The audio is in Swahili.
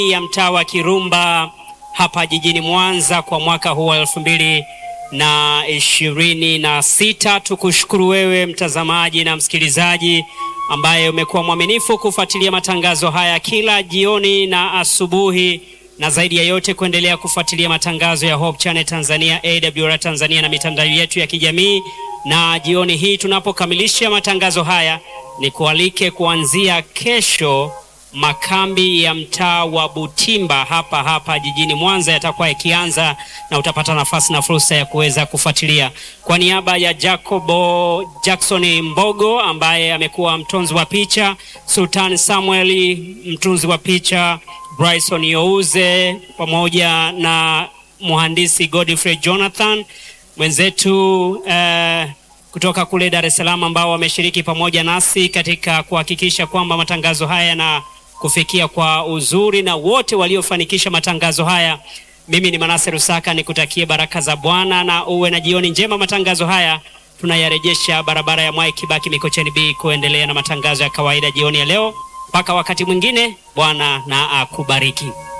ya mtaa wa Kirumba hapa jijini Mwanza kwa mwaka huu wa elfu mbili na ishirini na sita. Tukushukuru wewe mtazamaji na msikilizaji ambaye umekuwa mwaminifu kufuatilia matangazo haya kila jioni na asubuhi, na zaidi ya yote kuendelea kufuatilia matangazo ya Hope Channel Tanzania, AWR Tanzania na mitandao yetu ya kijamii. Na jioni hii tunapokamilisha matangazo haya, ni kualike kuanzia kesho makambi ya mtaa wa Butimba hapa hapa jijini Mwanza yatakuwa yakianza na utapata nafasi na fursa ya kuweza kufuatilia. Kwa niaba ya Jacobo Jackson Mbogo ambaye amekuwa mtunzi wa picha, Sultan Samuel mtunzi wa picha, Bryson Youze pamoja na mhandisi Godfrey Jonathan mwenzetu uh, kutoka kule Dar es Salaam ambao wameshiriki pamoja nasi katika kuhakikisha kwamba matangazo haya yana kufikia kwa uzuri na wote waliofanikisha matangazo haya. Mimi ni Manase Rusaka, nikutakie baraka za Bwana na uwe na jioni njema. Matangazo haya tunayarejesha barabara ya Mwai Kibaki Mikocheni B kuendelea na matangazo ya kawaida jioni ya leo. Mpaka wakati mwingine, Bwana na akubariki.